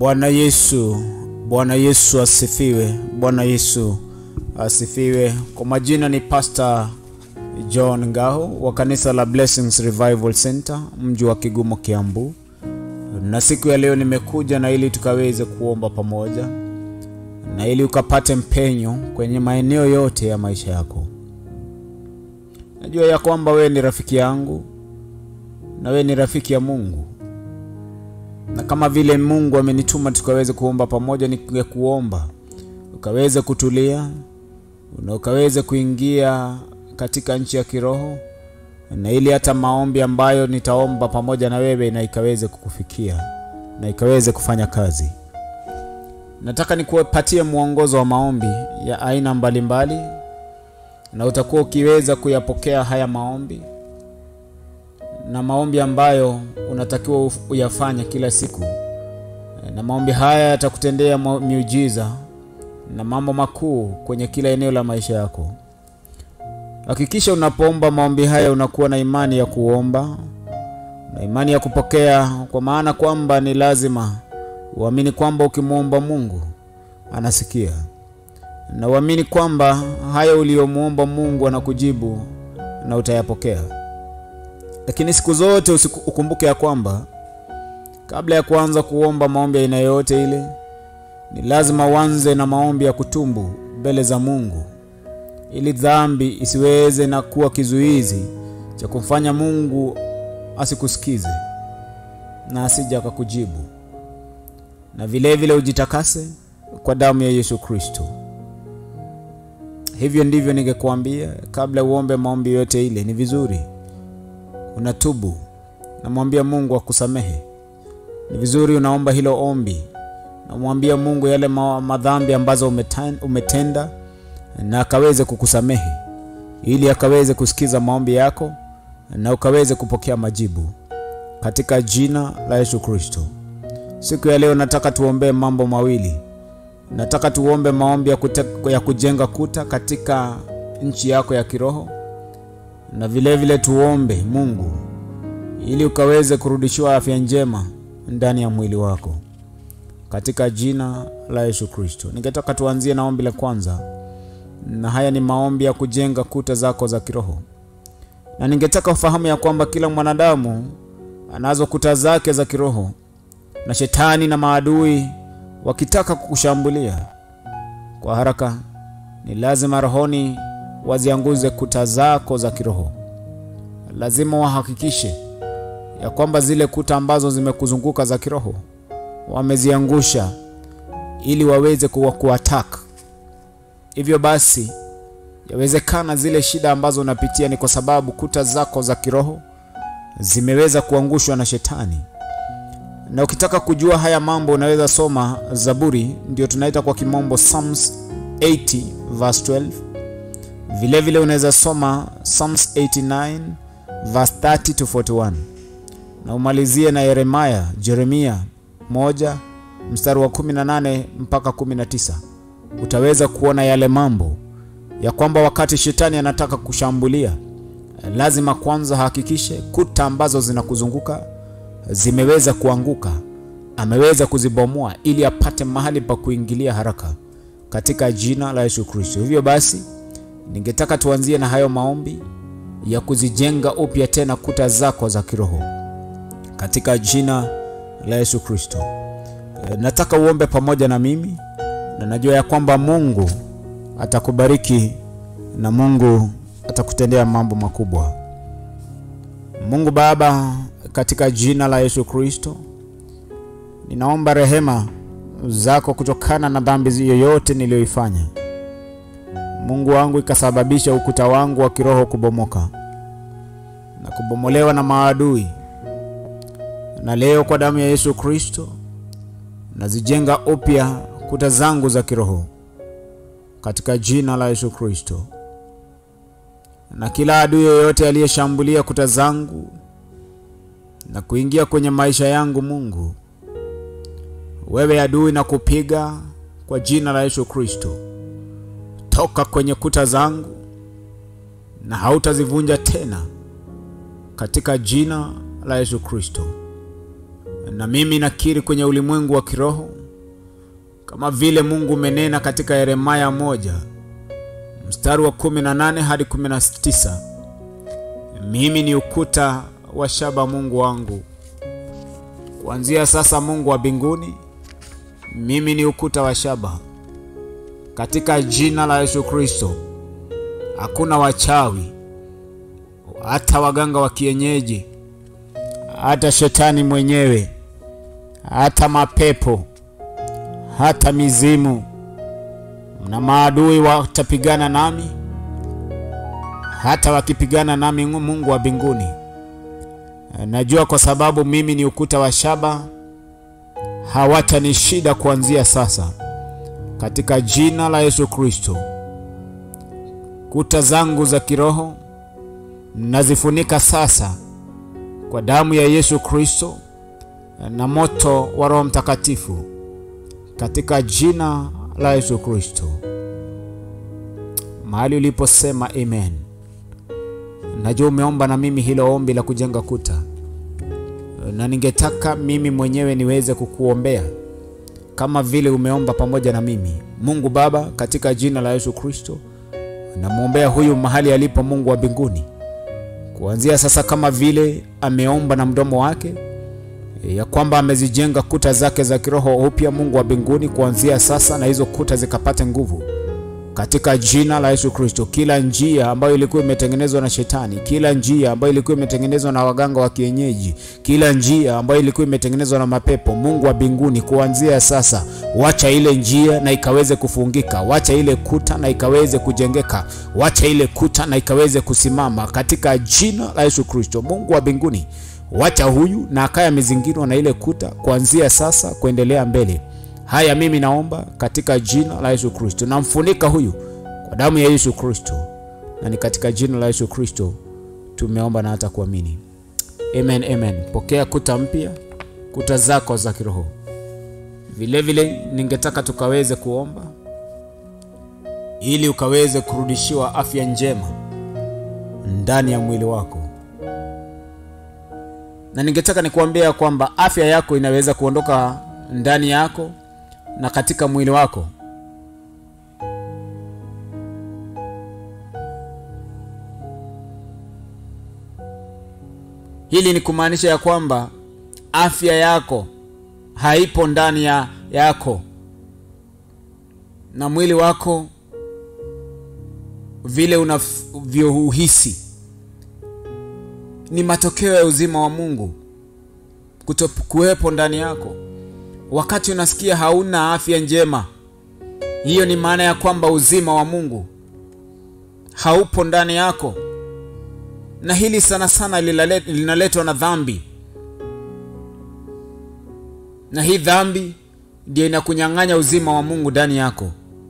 Bwana Yesu, Bwana Yesu asifiwe. Bwana Yesu asifiwe. Kwa majina ni Pastor John Ngao wa kanisa la Blessings Revival Center mji wa Kigumo, Kiambu, na siku ya leo nimekuja na ili tukaweze kuomba pamoja na ili ukapate mpenyo kwenye maeneo yote ya maisha yako. Najua ya kwamba wewe ni rafiki yangu na wewe ni rafiki ya Mungu, na kama vile Mungu amenituma tukaweze kuomba pamoja, ningekuomba ukaweze kutulia na ukaweze kuingia katika nchi ya kiroho, na ili hata maombi ambayo nitaomba pamoja na wewe na ikaweze kukufikia na ikaweze kufanya kazi. Nataka nikupatie mwongozo wa maombi ya aina mbalimbali mbali, na utakuwa ukiweza kuyapokea haya maombi na maombi ambayo unatakiwa uyafanye kila siku, na maombi haya yatakutendea miujiza na mambo makuu kwenye kila eneo la maisha yako. Hakikisha unapoomba maombi haya unakuwa na imani ya kuomba na imani ya kupokea, kwa maana kwamba ni lazima uamini kwamba ukimwomba Mungu anasikia, na uamini kwamba haya uliyomwomba Mungu anakujibu na utayapokea. Lakini siku zote ukumbuke ya kwamba kabla ya kuanza kuomba maombi aina yoyote ile, ni lazima uanze na maombi ya kutumbu mbele za Mungu, ili dhambi isiweze na kuwa kizuizi cha kumfanya Mungu asikusikize na asije akakujibu. Na vile vile ujitakase kwa damu ya Yesu Kristo. Hivyo ndivyo ningekuambia kabla uombe maombi yote ile, ni vizuri unatubu, namwambia Mungu akusamehe. Ni vizuri unaomba hilo ombi, namwambia Mungu yale madhambi ambazo umetenda na akaweze kukusamehe, ili akaweze kusikiza maombi yako na ukaweze kupokea majibu katika jina la Yesu Kristo. Siku ya leo nataka tuombee mambo mawili. Nataka tuombe maombi ya, kute, ya kujenga kuta katika nchi yako ya kiroho na vile vile tuombe Mungu ili ukaweze kurudishiwa afya njema ndani ya mwili wako katika jina la Yesu Kristo. Ningetaka tuanzie na ombi la kwanza, na haya ni maombi ya kujenga kuta zako za kiroho, na ningetaka ufahamu ya kwamba kila mwanadamu anazo kuta zake za kiroho, na shetani na maadui wakitaka kukushambulia kwa haraka, ni lazima rohoni wazianguze kuta zako za kiroho. Lazima wahakikishe ya kwamba zile kuta ambazo zimekuzunguka za kiroho wameziangusha, ili waweze kuwa kuattack. Hivyo basi, yawezekana zile shida ambazo unapitia ni kwa sababu kuta zako za kiroho zimeweza kuangushwa na shetani. Na ukitaka kujua haya mambo unaweza soma Zaburi, ndio tunaita kwa kimombo Psalms 80 verse 12. Vile vile unaweza soma Psalms 89 verse 30 to 41, na umalizie na Yeremia, Jeremia moja mstari wa 18 mpaka 19. Utaweza kuona yale mambo ya kwamba wakati shetani anataka kushambulia, lazima kwanza hakikishe kuta ambazo zinakuzunguka zimeweza kuanguka, ameweza kuzibomoa ili apate mahali pa kuingilia haraka katika jina la Yesu Kristo. Hivyo basi ningetaka tuanzie na hayo maombi ya kuzijenga upya tena kuta zako za kiroho katika jina la Yesu Kristo. E, nataka uombe pamoja na mimi na najua ya kwamba Mungu atakubariki na Mungu atakutendea mambo makubwa. Mungu Baba, katika jina la Yesu Kristo, ninaomba rehema zako kutokana na dhambi yoyote niliyoifanya Mungu wangu, ikasababisha ukuta wangu wa kiroho kubomoka na kubomolewa na maadui. Na leo kwa damu ya Yesu Kristo nazijenga upya kuta zangu za kiroho katika jina la Yesu Kristo. Na kila adui yoyote aliyeshambulia kuta zangu na kuingia kwenye maisha yangu, Mungu wewe adui, na kupiga kwa jina la Yesu Kristo toka kwenye kuta zangu na hautazivunja tena katika jina la Yesu Kristo. na mimi nakiri kwenye ulimwengu wa kiroho kama vile Mungu umenena katika Yeremaya moja mstari wa 18 hadi 19, mimi ni ukuta wa shaba, Mungu wangu. Kuanzia sasa, Mungu wa mbinguni, mimi ni ukuta wa shaba katika jina la Yesu Kristo. Hakuna wachawi, hata waganga wa kienyeji, hata shetani mwenyewe, hata mapepo, hata mizimu na maadui watapigana nami, hata wakipigana nami, Mungu wa mbinguni, najua kwa sababu mimi ni ukuta wa shaba, hawatanishida kuanzia sasa, katika jina la Yesu Kristo. Kuta zangu za kiroho nazifunika sasa kwa damu ya Yesu Kristo na moto wa Roho Mtakatifu, katika jina la Yesu Kristo. Mahali uliposema amen, najua umeomba na mimi hilo ombi la kujenga kuta, na ningetaka mimi mwenyewe niweze kukuombea kama vile umeomba pamoja na mimi. Mungu Baba, katika jina la Yesu Kristo, namwombea huyu mahali alipo, Mungu wa mbinguni, kuanzia sasa, kama vile ameomba na mdomo wake ya kwamba amezijenga kuta zake za kiroho upya, Mungu wa mbinguni, kuanzia sasa, na hizo kuta zikapate nguvu katika jina la Yesu Kristo. Kila njia ambayo ilikuwa imetengenezwa na shetani, kila njia ambayo ilikuwa imetengenezwa na waganga wa kienyeji, kila njia ambayo ilikuwa imetengenezwa na mapepo, Mungu wa mbinguni, kuanzia sasa, wacha ile njia na ikaweze kufungika, wacha ile kuta na ikaweze kujengeka, wacha ile kuta na ikaweze kusimama katika jina la Yesu Kristo. Mungu wa mbinguni, wacha huyu na akaya amezingirwa na ile kuta kuanzia sasa kuendelea mbele. Haya, mimi naomba katika jina la Yesu Kristo, namfunika huyu kwa damu ya Yesu Kristo, na ni katika jina la Yesu Kristo tumeomba na hata kuamini, amen, amen. Pokea kuta mpya, kuta zako za kiroho. Vilevile ningetaka tukaweze kuomba ili ukaweze kurudishiwa afya njema ndani ya mwili wako, na ningetaka nikuambia kwamba afya yako inaweza kuondoka ndani yako na katika mwili wako. Hili ni kumaanisha ya kwamba afya yako haipo ndani ya yako na mwili wako vile unavyouhisi ni matokeo ya uzima wa Mungu kutokuwepo ndani yako. Wakati unasikia hauna afya njema, hiyo ni maana ya kwamba uzima wa Mungu haupo ndani yako, na hili sana sana linaletwa na dhambi, na hii dhambi ndio inakunyang'anya uzima wa Mungu ndani yako,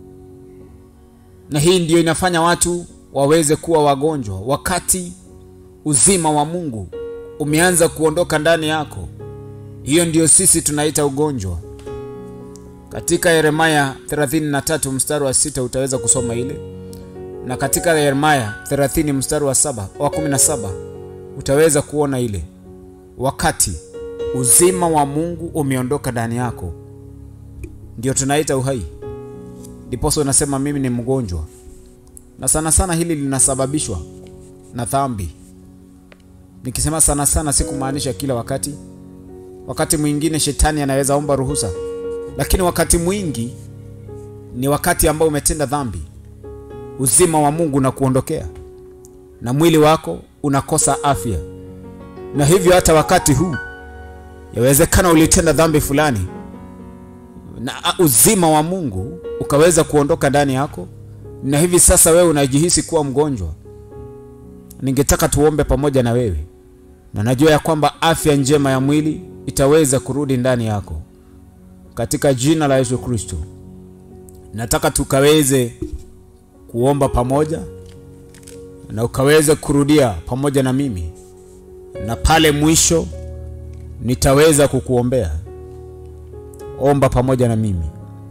na hii ndio inafanya watu waweze kuwa wagonjwa, wakati uzima wa Mungu umeanza kuondoka ndani yako. Hiyo ndiyo sisi tunaita ugonjwa. Katika Yeremaya 33 mstari wa sita utaweza kusoma ile, na katika Yeremaya 30 mstari wa saba wa 17 utaweza kuona ile, wakati uzima wa Mungu umeondoka ndani yako, ndio tunaita uhai. Ndiposa unasema mimi ni mgonjwa, na sana sana hili linasababishwa na dhambi. Nikisema sana sana, sikumaanisha kila wakati wakati mwingine shetani anaweza omba ruhusa, lakini wakati mwingi ni wakati ambao umetenda dhambi, uzima wa Mungu unakuondokea na mwili wako unakosa afya. Na hivyo hata wakati huu yawezekana ulitenda dhambi fulani na uzima wa Mungu ukaweza kuondoka ndani yako, na hivi sasa wewe unajihisi kuwa mgonjwa. Ningetaka tuombe pamoja na wewe, na najua ya kwamba afya njema ya mwili itaweza kurudi ndani yako katika jina la Yesu Kristo. Nataka tukaweze kuomba pamoja na ukaweze kurudia pamoja na mimi, na pale mwisho nitaweza kukuombea. Omba pamoja na mimi.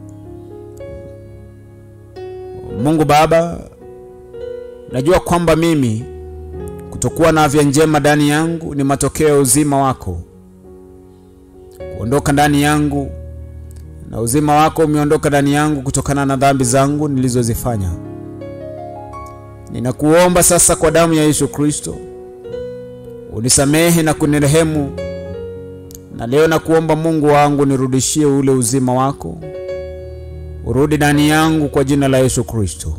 Mungu Baba, najua kwamba mimi kutokuwa na afya njema ndani yangu ni matokeo ya uzima wako ondoka ndani yangu, na uzima wako umeondoka ndani yangu kutokana na dhambi zangu nilizozifanya. Ninakuomba sasa kwa damu ya Yesu Kristo unisamehe na kunirehemu, na leo nakuomba Mungu wangu, nirudishie ule uzima wako, urudi ndani yangu kwa jina la Yesu Kristo.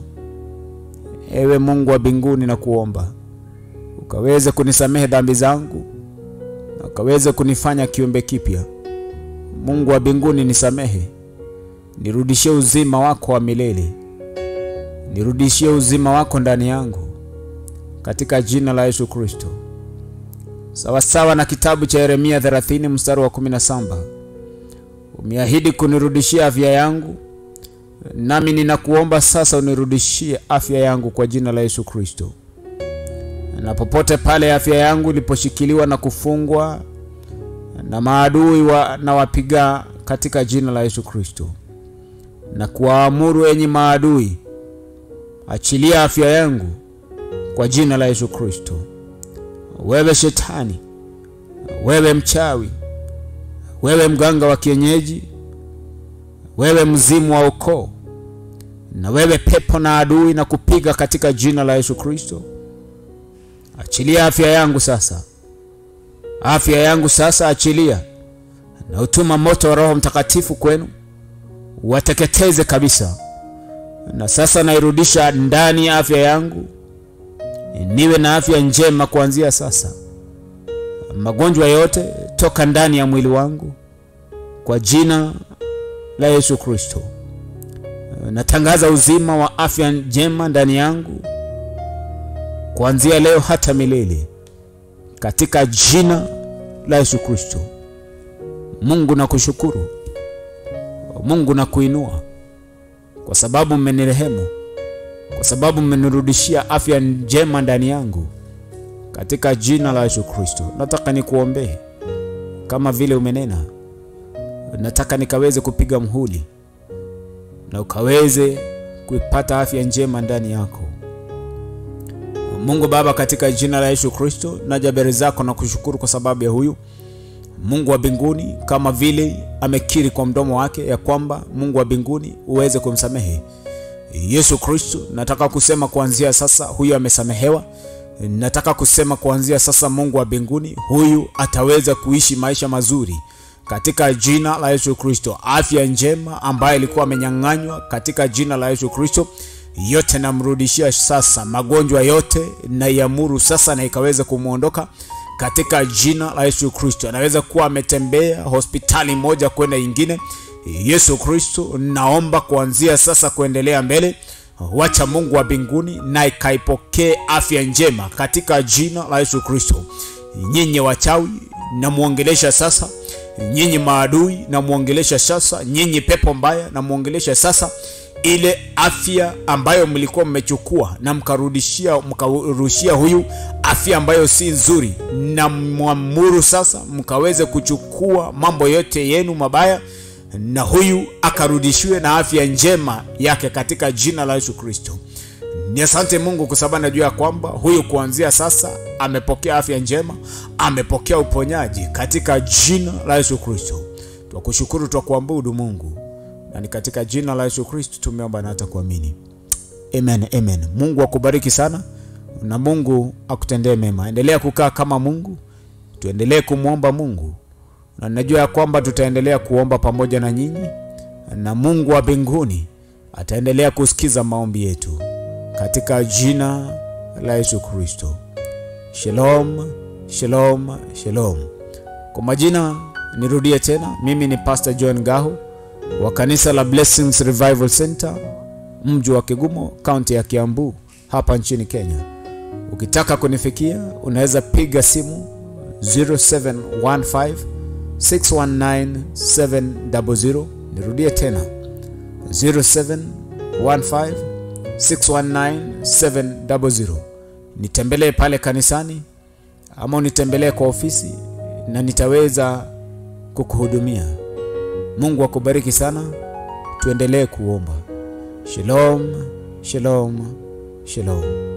Ewe Mungu wa mbinguni, nakuomba ukaweze kunisamehe dhambi zangu na ukaweze kunifanya kiumbe kipya. Mungu wa mbinguni, nisamehe, nirudishie uzima wako wa milele, nirudishie uzima wako ndani yangu katika jina la Yesu Kristo, sawasawa na kitabu cha Yeremia 30 mstari wa 17. Umeahidi kunirudishia afya yangu, nami ninakuomba sasa unirudishie afya yangu kwa jina la Yesu Kristo na popote pale afya yangu iliposhikiliwa na kufungwa na maadui wa, na wapiga katika jina la Yesu Kristo, na kuwaamuru enyi maadui, achilia afya yangu kwa jina la Yesu Kristo. Wewe shetani, wewe mchawi, wewe mganga wa kienyeji, wewe mzimu wa ukoo, na wewe pepo na adui, na kupiga katika jina la Yesu Kristo. Achilia afya yangu sasa, afya yangu sasa, achilia na utuma moto wa Roho Mtakatifu kwenu wateketeze kabisa. Na sasa nairudisha ndani ya afya yangu, niwe na afya njema kuanzia sasa. Magonjwa yote toka ndani ya mwili wangu kwa jina la Yesu Kristo. Natangaza uzima wa afya njema ndani yangu kuanzia leo hata milele katika jina la Yesu Kristo. Mungu nakushukuru, Mungu nakuinua kwa sababu mmenirehemu, kwa sababu mmenirudishia afya njema ndani yangu katika jina la Yesu Kristo. Nataka nikuombee kama vile umenena, nataka nikaweze kupiga mhuri na ukaweze kuipata afya njema ndani yako. Mungu Baba, katika jina la Yesu Kristo, naja mbele zako na kushukuru kwa sababu ya huyu Mungu wa mbinguni, kama vile amekiri kwa mdomo wake ya kwamba Mungu wa mbinguni uweze kumsamehe Yesu Kristo. Nataka kusema kuanzia sasa huyu amesamehewa. Nataka kusema kuanzia sasa, Mungu wa mbinguni, huyu ataweza kuishi maisha mazuri katika jina la Yesu Kristo. Afya njema ambayo ilikuwa amenyang'anywa katika jina la Yesu Kristo yote namrudishia sasa. Magonjwa yote naiamuru sasa na ikaweza kumwondoka katika jina la Yesu Kristo. Anaweza kuwa ametembea hospitali moja kwenda ingine. Yesu Kristo, naomba kuanzia sasa kuendelea mbele, wacha Mungu wa mbinguni na ikaipokee afya njema katika jina la Yesu Kristo. Nyinyi wachawi namwongelesha sasa, nyinyi maadui namwongelesha sasa, nyinyi pepo mbaya namwongelesha sasa ile afya ambayo mlikuwa mmechukua na mkarudishia mkarushia huyu afya ambayo si nzuri, na mwamuru sasa mkaweze kuchukua mambo yote yenu mabaya, na huyu akarudishiwe na afya njema yake katika jina la Yesu Kristo. Ni asante Mungu kwa sababu najua ya kwamba huyu kuanzia sasa amepokea afya njema, amepokea uponyaji katika jina la Yesu Kristo. Twakushukuru, twakuabudu Mungu na ni katika jina la Yesu Kristo tumeomba na hata kuamini, amen, amen. Mungu akubariki sana na Mungu akutendee mema. Endelea kukaa kama Mungu, tuendelee kumwomba Mungu, na najua ya kwamba tutaendelea kuomba pamoja na nyinyi, na Mungu wa mbinguni ataendelea kusikiza maombi yetu katika jina la Yesu Kristo. Shalom, shalom, shalom. Kwa majina nirudie tena, mimi ni Pastor John Gahu wa kanisa la Blessings Revival Center mji wa Kigumo, kaunti ya Kiambu hapa nchini Kenya. Ukitaka kunifikia unaweza piga simu 0715 619 700. Nirudie tena 0715 619 700. Nitembelee pale kanisani ama unitembelee kwa ofisi na nitaweza kukuhudumia. Mungu akubariki sana, tuendelee kuomba. Shalom, shalom, shalom.